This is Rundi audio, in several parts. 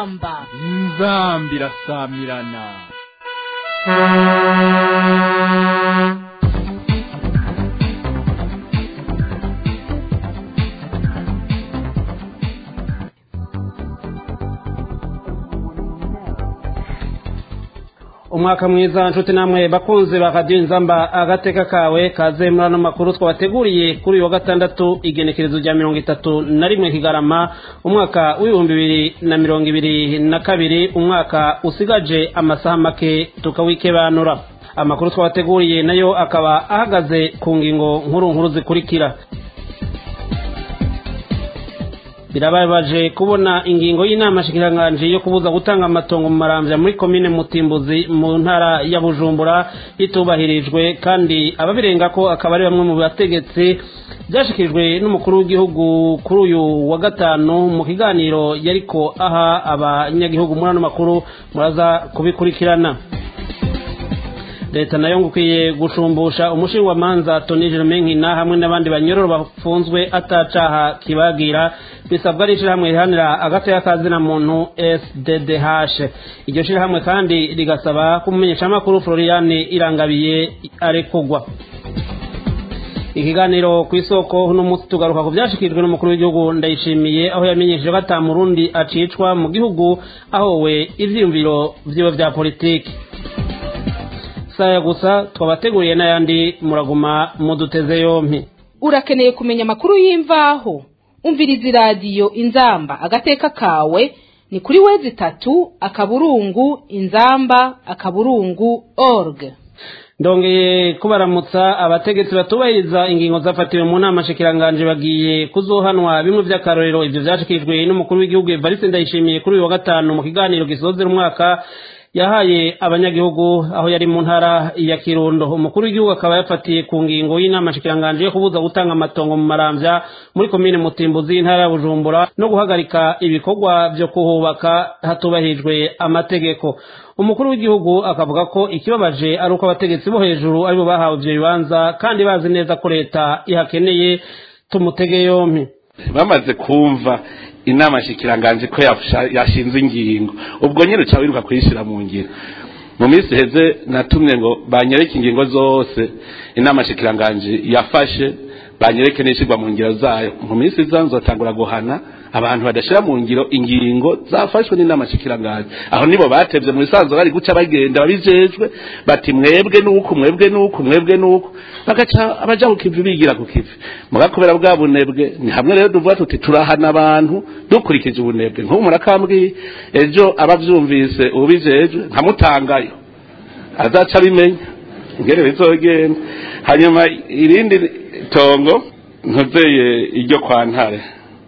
inzamba inzamba irasamirana umwaka mwiza nshuti namwe bakunzi ba radiyo inzamba agateka kawe kaze muri ano makuru twabateguriye kuri uyu wa gatandatu igenekerezo rya mirongo itatu na rimwe kigarama umwaka w'ibihumbi bibiri na mirongo ibiri na kabiri umwaka usigaje amasaha make tukawikebanura amakuru twabateguriye nayo akaba ahagaze ku ngingo nkuru nkuru zikurikira birababaje kubona ingingo y'inama shikiranganje yo kubuza gutanga amatongo mu maramvya muri komine mutimbuzi mu ntara ya bujumbura itubahirijwe kandi ababirenga ko akaba ari bamwe mu bategetsi byashikirijwe n'umukuru w'igihugu kuri uyu wa gatanu mu kiganiro yariko aha abanyagihugu muri ano makuru muraza kubikurikirana leta nayo ngukwiye gushumbusha umushingamanza toni jerome nkina hamwe n'abandi banyororo bafunzwe atacaha kibagira bisabwa ari ishyirahamwe rihanira agatoya kazina muntu sddh iryo shyirahamwe kandi rigasaba ko umumenyeshamakuru floriane irangabiye arekugwa ikiganiro ku isoko uno munsi tugaruka ku byashikirijwe n'umukuru w'igihugu ndayishimiye aho yamenyesheje ko ata murundi acicwa mu gihugu ahowe ivyiyumviro vyiwe vya politiki saya gusa twabateguriye n'ayandi muraguma muduteze yompi urakeneye kumenya amakuru y'imvaho umviriza iradiyo inzamba agateka kawe ni kuri wezi itatu akaburungu inzamba akaburungu org ndongeye kubaramutsa abategetsi batubahiriza ingingo zafatiwe mu nama shikiranganje bagiye kuzohanwa bimwe vy'akarorero ivyo vyashikirijwe n'umukuru w'igihugu evariste ndayishimiye kuri uyu wa gatanu mu kiganiro gisozera umwaka yahaye abanyagihugu aho yari mu ntara ya kirundo umukuru w'igihugu akaba yafatiye ku ngingo y'inama shikiranganje yo kubuza gutanga amatongo mu maramvya muri komine mutimbuzi y'intara ya bujumbura no guhagarika ibikorwa vyo kuhubaka hatubahirijwe amategeko umukuru w'igihugu akavuga ko ikibabaje ari uko abategetsi bo hejuru aribo bahawe ivyo bibanza kandi bazi neza ko leta ihakeneye tumutege yompi bamaze kumva inama shikiranganje ko yashinze ingingo ubwo nyine uca wiruka kuyishyira mu ngiro mu minsi heze natumye ngo banyereke ingingo zose inama shikiranganje yafashe banyereke n'ishyirwa mu ngiro zayo mu minsi iza nzotangura guhana abantu badashyira mu ngiro ingingo zafashwe n'inama shikiranganje aho nibo batevye mu bisanzwe bari guca bagenda babijejwe bati mwebwe nuku mwebwe nuku mwebwe nuku bagaca abaja ku kivi bigira ku kivi mugakubera bwa bunebwe ni hamwe rero duvuga tuti turahana abantu dukurikije ubunebwe nk'ubu murakambwiye ejo abavyumvise ubijejwe nkamutangayo azaca abimenya ngere bizogenda hanyuma irindi tongo ntuzeye iryo kwa ntare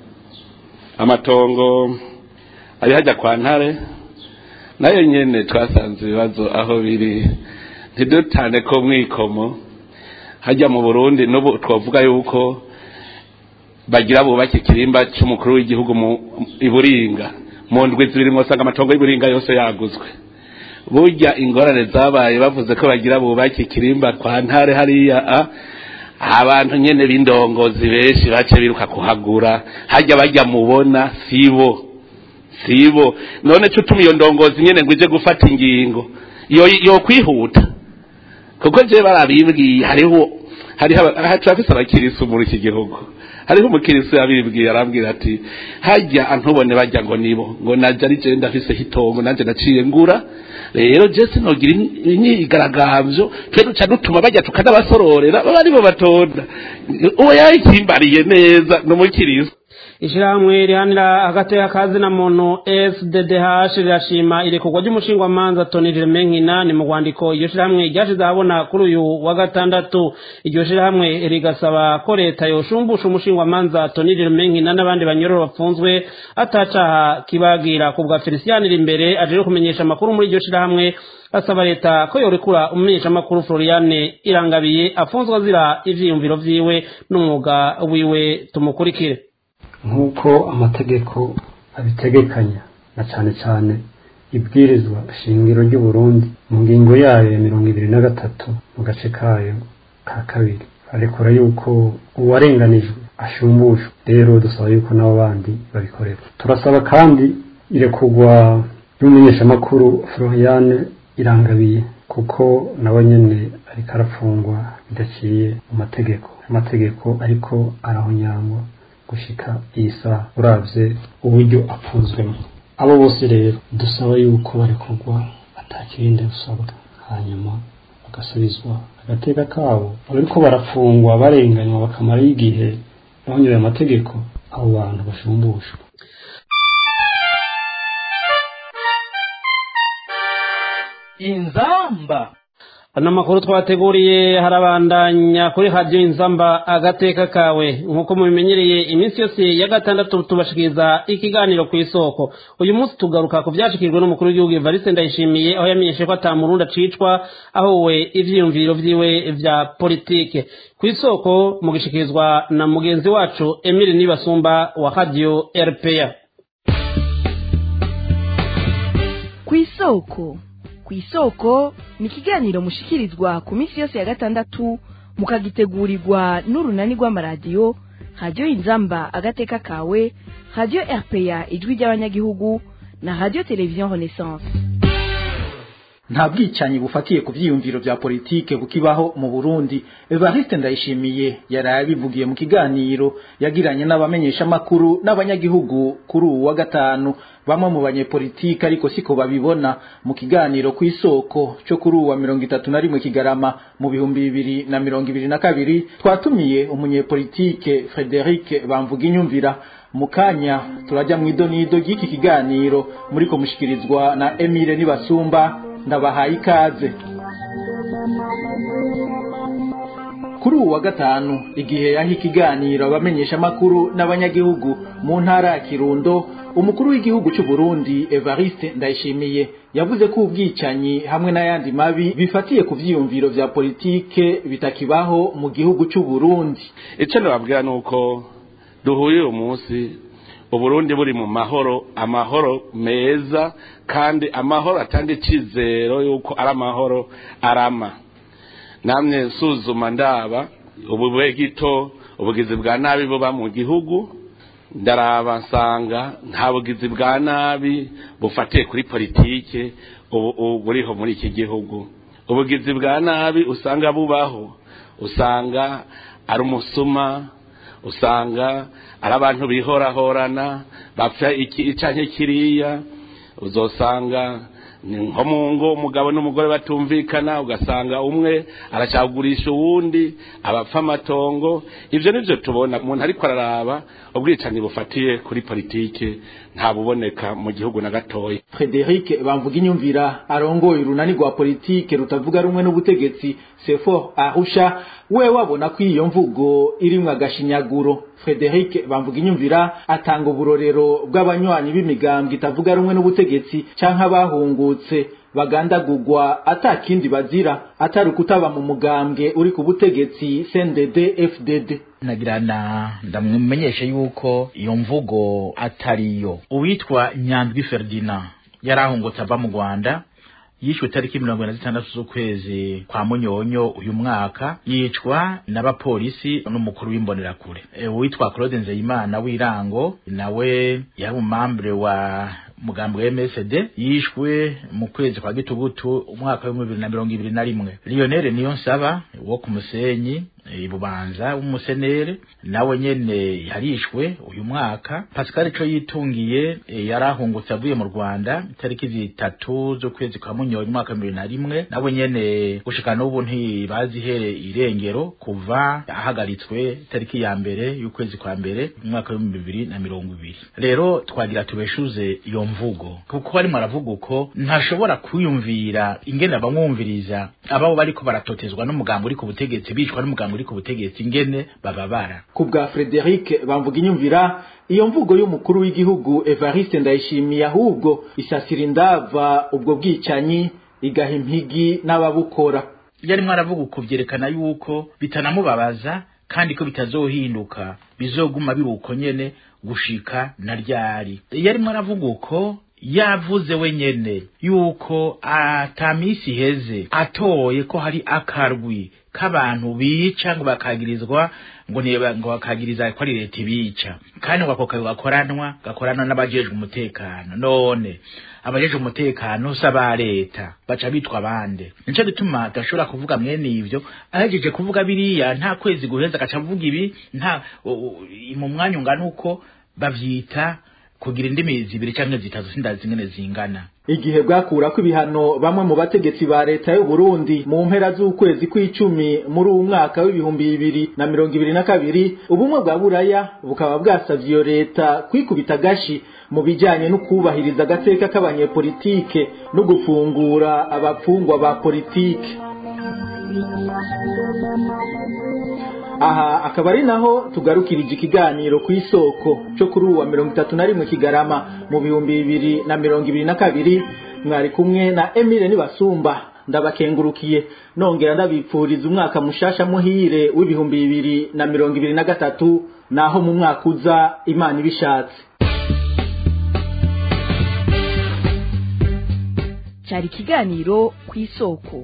amatongo ari hajya kwa ntare nayo nyene twasanze ibibazo aho biri ntidutane ko mwikomo hajya mu burundi n'ubu twavuga yuko bagira bubake ikirimba cy'umukuru w'igihugu mu iburinga mu ndwi zibiri mwosanga amatongo y'iburinga yose yaguzwe burya ingorane zabaye bavuze ko bagira bubake ikirimba kwa ntare hariya abantu nyene b'indongozi benshi bace biruka kuhagura hajya bajya mubona sibo sibo none cyo tuma iyo ndongozi nyene ngo ije gufata ingingo yo yo kwihuta kuko je barabibwiye hariho hariho turafise abakirisu muri iki gihugu hariho umukirisu yabibwiye arambwira ati hajya antubone bajya ngo nibo ngo naje ari je ndafise hitongo nanje naciye ngura rero je sinogira imyigaragambyo twe duca dutuma bajya tukanabasororera baba aribo batonda uwo yayikimbariye neza n'umukirisu ishirahamwe rihanira agateka kazina muntu sddh rirashima irekurwa ry'umushingwamanza toni jerome nkina ni mu rwandiko iryo shirahamwe ryashize ahabona kuri uyu wa gatandatu iryo shirahamwe rigasaba ko leta yoshumbusha umushingwamanza toni jerome nkina n'abandi banyororo bapfunzwe atacaha kibagira ku bwa felicien imbere aje kumenyesha amakuru muri iryo shirahamwe asaba leta ko yorekura umumenyeshamakuru floriane irangabiye afunzwe azira ivyiyumviro vyiwe n'umwuga wiwe tumukurikire nk'uko amategeko abitegekanya na cyane cyane ibwirizwa shingiro ry'u Burundi mu ngingo yayo ya mirongo ibiri na gatatu mu gace kayo ka kabiri arekura yuko uwarenganijwe ashumbushwe rero dusaba yuko n'abo bandi babikorera turasaba kandi irekugwa y'umumenyeshamakuru floriane irangabiye kuko nawe nyene ariko arafungwa bidaciye mu mategeko amategeko ariko arahonyangwa gushika iyi saha uravye uburyo apfunzwemo abo bose rero dusaba yuko barekurwa atakirinde gusabwa hanyuma bagasubizwa agateka kabo bariko barafungwa barenganywa bakamarayo igihe bahonyoye amategeko abo bantu bashumbushwa inzamba ano makuru twateguriye harabandanya kuri radiyo inzamba agateka kawe nk'uko mubimenyereye iminsi yose ya gatandatu tubashikiriza ikiganiro ku isoko uyu munsi tugaruka ku byashyikirijwe n'umukuru w'igihugu evariste ndayishimiye aho yamenyeshe ko atamurundi acicwa aho we ivyiyumviro vyiwe vya politike ku isoko mugishikirizwa na mugenzi wacu emile nibasumba wa radiyo rpa ku isoko ku isoko ni ikiganiro mushikirizwa ku minsi yose ya gatandatu mukagitegurirwa n'urunani rw'amaradiyo radiyo inzamba agateka kawe radiyo rpa ijwi ry'abanyagihugu na radiyo televiziyo renaissance nta bwicanyi bufatiye ku byiyumviro bya politike bukibaho mu Burundi Evariste Ndayishimiye yaraye abivugiye mu kiganiro yagiranye n'abamenyeshamakuru n'abanyagihugu kuri uwu wa gatanu bamwe mu banyepolitike ariko siko babibona mu kiganiro ku isoko cyo kuri uwa mirongo itatu na rimwe kigarama mu bihumbi bibiri na mirongo ibiri na kabiri twatumiye umunyepolitike Frederic Bamvuga inyumvira mu kanya turajya mu idonido ry'iki kiganiro muri ko mushikirizwa na Emile Nibasumba ndabahaye ikaze kuri ubu wa gatanu igihe yaha ikiganiro abamenyeshamakuru n'abanyagihugu mu ntara ya kirundo umukuru w'igihugu cy'u Burundi Evariste Ndayishimiye yavuze ko ubwicanyi hamwe n'ayandi mabi bifatiye ku vyiyumviro vya politike bitakibaho mu gihugu cy'u Burundi icyo nababwira ni uko duhuye uyu munsi uburundi buri mu mahoro amahoro meza kandi amahoro atanga icyizero yuko ari amahoro arama namwe nsuzuma ndaba ubu gito ubugizi bwa nabi buba mu gihugu ndaraba nsanga nta bugizi bwa nabi bufatiye kuri politike ubu buriho muri iki gihugu ubugizi bwa nabi usanga bubaho usanga ari umusuma usanga ari abantu bihorahorana bapfa iki canke kiriya uzosanga ni nko mu ngo umugabo n'umugore batumvikana ugasanga umwe aracagurisha uwundi abapfa amatongo ivyo nivyo tubona umuntu ariko araraba ubwicanyi bufatiye kuri politike nta buboneka mu gihugu na gatoya Frederic bamvuga inyumvira arongoye urunani rwa politike rutavuga rumwe n'ubutegetsi Sefor Arusha we wabona ko iyo mvugo irimwo agashinyaguro Frederic bamvuga inyumvira atanga uburorero bw'abanywanyi b'imigambwe itavuga rumwe n'ubutegetsi canke abahungutse bagandagurwa atakindi bazira atari kutaba mu mugambwe uri ku butegetsi CNDD FDD nagirana ndamumenyesha yuko iyo mvugo atariyo uwitwa Nyandwi Ferdinand yarahungutse ava mu Rwanda yishwe tariki mirongo na zitandatu z'ukwezi kwa munyonyo uyu mwaka yicwa n'abapolisi n'umukuru w'imbonerakure e, witwa Claude Nzeyimana w'irango nawe yari umumambure wa mugambo wa MSD yishwe mu kwezi kwa gitugutu umwaka wa bibiri na mirongo ibiri na rimwe Lionel Niyonsaba wo ku Musenyi ibubanza w'umusenere nawe nyene yarishwe uyu mwaka Pascal co yitungiye e, yarahungutse avuye mu Rwanda tariki zitatu z'ukwezi kwa munyonyi umwaka wa bibiri na rimwe nawe nyene gushika n'ubu ntibazihere irengero kuva ahagaritswe tariki ya mbere y'ukwezi kwa mbere umwaka wa bibiri na mirongo ibiri rero twagira tubeshuze iyo mvugo kuko barimo aravuga uko ntashobora kwiyumvira ingene abamwumviriza ababo bariko baratotezwa n'umugambo uri ku butegetsi bicwa n'umugambo uri ku butegetsi ingene bababara ku bwa Frederic bamvuga inyumvira iyo mvugo y'umukuru w'igihugu Evariste Ndayishimiye ahubwo isasira indava ubwo bwicanyi igaha impigi n'ababukora yarimo aravuga uko vyerekana yuko bitanamubabaza kandi ko bitazohinduka bizoguma biri uko nyene gushika na ryari yarimo aravuga uko yavuze wenyene yuko atamisi heze atoye ko hari akarwi k'abantu bica ngo bakagirizwa ngo ni ngo bakagiriza ko ari leta ibica kandi ngo ako kazi gakoranwa gakoranwa n'abajejwe umutekano none abajejwe umutekano si aba leta baca bitwa bande nico gituma tudashobora kuvuga mwene ivyo ahejeje kuvuga biriya nta kwezi guheza agaca avuga ibi nta mu mwanya ungana uko bavyita kugira indimi zibiri canke zitatu sindazi zingene zingana igihe bwakurako ibihano bamwe mu bategetsi ba leta y'u Burundi mu mpera z'ukwezi kw'icumi muri uwu mwaka w'ibihumbi bibiri na mirongo ibiri na kabiri ubumwe bwa buraya bukaba bwasavye iyo leta kwikubita agashi mu bijanye no kubahiriza agateka k'abanyepolitike no gufungura abapfungwa ba politike aha akaba ari naho tugarukirije ikiganiro ku isoko cyo kuri uwa mirongo itatu na rimwe kigarama mu bihumbi bibiri na mirongo ibiri na kabiri mwari kumwe na emile nibasumba ndabakengurukiye nongera ndabipfuriza umwaka mushasha muhire w'ibihumbi bibiri na mirongo ibiri na gatatu naho mu mwaka uza imana ibishatse cyari ikiganiro ku isoko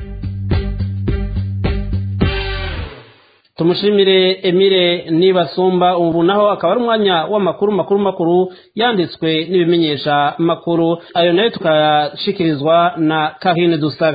tumushimire emile nibasumba ubu naho akaba ari umwanya w'amakuru makuru makuru yanditswe n'ibimenyesha makuru ayo nayo tukayashikirizwa na kahine dusabe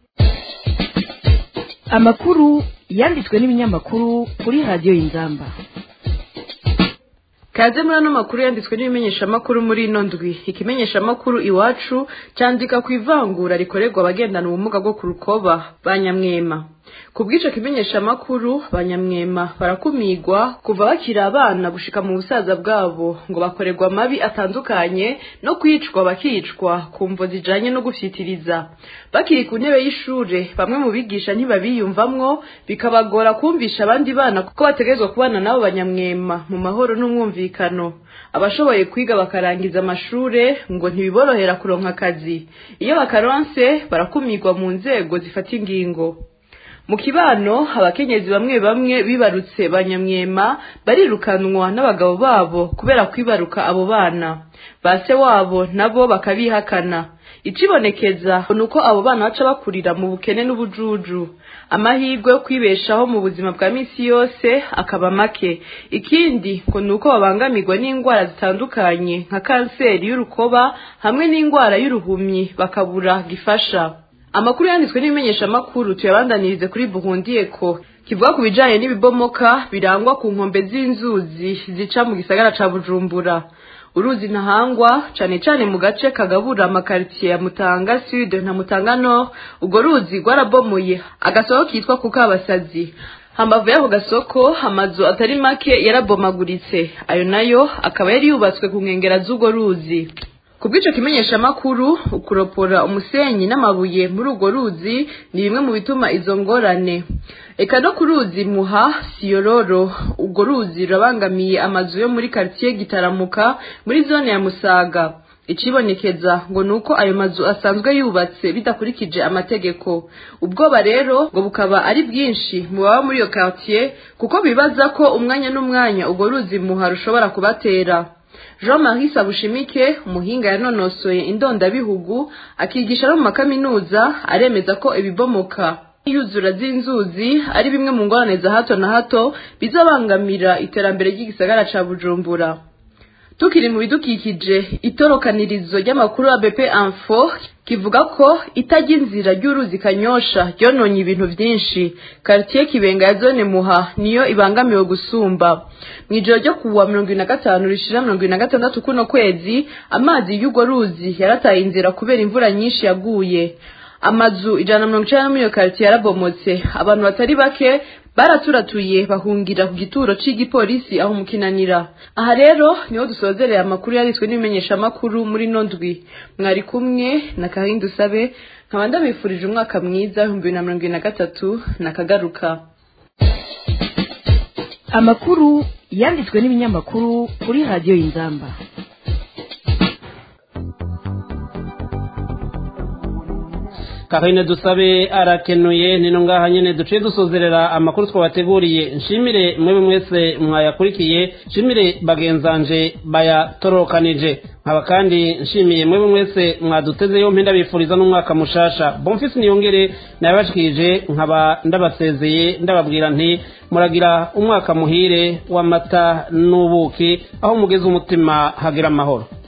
amakuru yanditswe n'ibinyamakuru kuri radiyo y'inzamba kaze muri ano makuru yanditswe n'ibimenyeshamakuru muri ino ndwi ikimenyeshamakuru iwacu cyandika ku ivangura rikorerwa abagendana ubumuga bwo ku rukoba ba nyamwema ku bw'icyo kimenyeshamakuru ba nyamwema barakumigwa kuva bakiri abana gushika mu busaza bwabo ngo bakorerwa amabi atandukanye no kwicwa bakicwa ku mvo zijanye no gufyitiriza bakiri ku ntebe y'ishure bamwe mu bigisha ntibabiyumvamwo bikabagora kumvisha abandi bana kuko bategerezwa kubana nabo banyamwema mu mahoro n'umwumvikano abashoboye kwiga bakarangiza amashure ngo ntibiborohera kuronka akazi iyo bakaronse barakumigwa mu nzego zifata ingingo mu kibano abakenyezi bamwe bamwe bibarutse banyamwema barirukanwa n'abagabo babo kubera kwibaruka abo bana base wabo nabo bakabihakana icibonekeza ni uko abo bana baca bakurira mu bukene n'ubujuju amahirwe yo kwibeshaho mu buzima bwa misi yose akaba make ikindi ngo ni uko babangamirwa n'indwara zitandukanye nka kanseri y'urukoba hamwe n'indwara y'uruhumyi bakabura gifasha amakuru yanditswe n'ibimenyeshamakuru tuyabandanirize kuri buhundiyeko kivuga ku bijanye n'ibibomoka birangwa ku nkombe z'inzuzi zica mu gisagara ca bujumbura uruzi ntahangwa cane cane mu gace kagabura amakaritiye ya mutanga sud na mutanga nord urwo ruzi rwarabomoye agasoko kitwa kukabasazi hambavu y'ako gasoko amazu atari make yarabomaguritse ayo nayo akaba yari yubatswe ku nkengera z'urwo ruzi ku bw'icyo kimenyeshamakuru ukuropora umusenyi n'amabuye muri urwo ruzi ni bimwe mu bituma izo ngorane eka no ku ruzi muha siyororo urwo ruzi rurabangamiye amazu yo muri karitsiye gitaramuka muri zone ya musaga icibonekeza ngo ni uko ayo mazu asanzwe yubatse bidakurikije amategeko ubwoba rero ngo bukaba ari bwinshi mu baba muri iyo karitsiye kuko bibaza ko umwanya n'umwanya urwo ruzi muha rushobora kubatera jean marie sabushimike umuhinga yanonosoye indondabihugu akigisha no mu makaminuza aremeza ko ibibomoka iyuzura z'inzuzi ari bimwe mu ngorane za hato na hato bizabangamira iterambere ry'igisagara ca bujumbura tukiri mu bidukikije itorokanirizo ry'amakuru ya BP Info kivuga ko itajya inzira ry'uruzi kanyosha ryononye ibintu byinshi quartier kibenga ya zone muha niyo ibangamiwe gusumba mu ijoro ryo kuwa mirongo ibiri na gatanu rishira mirongo ibiri na gatandatu kuno kwezi amazi y'urwo ruzi yarataye inzira kubera imvura nyinshi yaguye amazu ijana na mirongo icenda muri iyo quartier yarabomotse abantu batari bake baraturatuye bahungira ku gituro c'igipolisi aho mukinanira aha rero niho dusozereye amakuru yanditswe n'ibimenyeshamakuru muri no ndwi mwari kumwe na kahinda usabe nkaba ndabifurije umwaka mwiza w'ibihumbi bibiri na mirongo ibiri na gatatu nakagaruka amakuru yanditswe n'ibinyamakuru kuri radiyo y'inzamba karine dusabe arakenuye nino ngaha nyene duciye dusozerera amakuru twabateguriye nshimire mwebwe mwese mwayakurikiye nshimire bagenzanje bayatorokanije nkaba kandi nshimiye mwebwe mwese mwaduteze yompi ndabifuriza n'umwaka mushasha bonfisi niyongere nabashikirije nkaba ndabasezeye ndababwira nti muragira umwaka muhire w'amata n'ubuki aho mugeze umutima hagira amahoro